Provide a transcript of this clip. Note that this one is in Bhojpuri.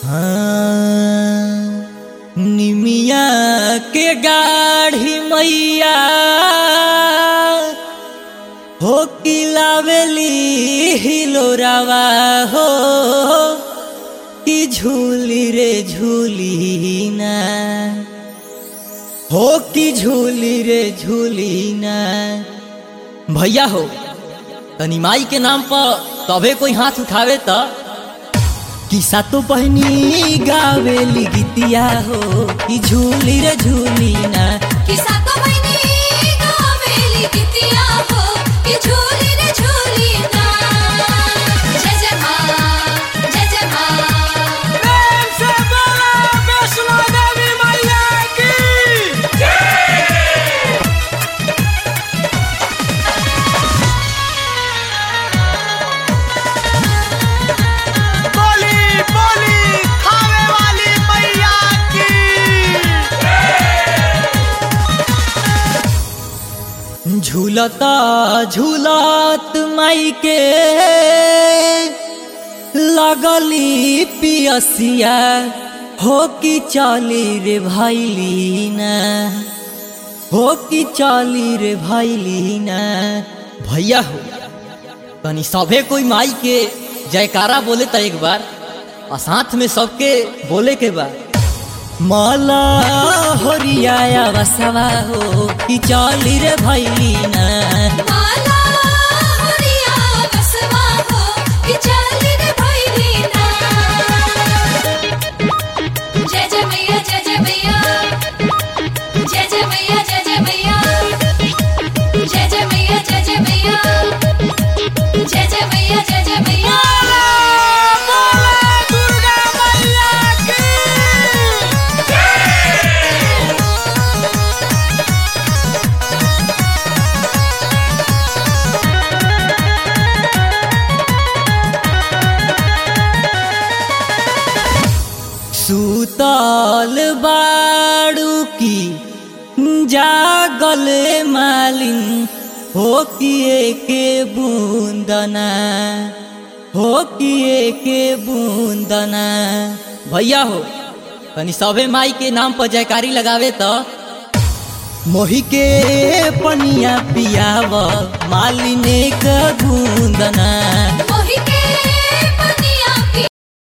हाँ, निमिया के गाढ़ी मैया हो कि लावेली हिलोरावा हो कि झूली रे झूली ना हो कि झूली रे झूली ना भैया हो तनी माई के नाम पर तबे कोई हाथ उठावे त किसा तो बहनी गावेली गीतिया हो कि झूली रे झूली ना किसा तो मैंने गावेली गीतिया हो कि झूली रे झूली ना जय जय माँ जय जय माँ बोली बोली खावे वाली मैया की झूलता झूलत माई के लगली पियसिया हो कि चली रे भैली ना हो कि चली रे भैली ना भैया हो तनी सभे कोई माई के जयकारा बोले त एक बार और साथ में सबके बोले के बाद माला होरिया बसवा हो कि चली रे भैली ना माला होरिया बसवा हो कि चली रे भैली ना जय जय मैया जय जय मैया जय जय मैया जय जय मैया जय जय मैया जय जय मैया जय जय मैया जय जय मैया दुर्गा मैया की सुतल बाड़ू की जागल मालिन हो किए के बूंदना हो किए के बूंदना भैया हो तनी सभे माई के नाम पर जयकारी लगावे त मोही के पनिया पियाव मालिने का बूंदना मोहि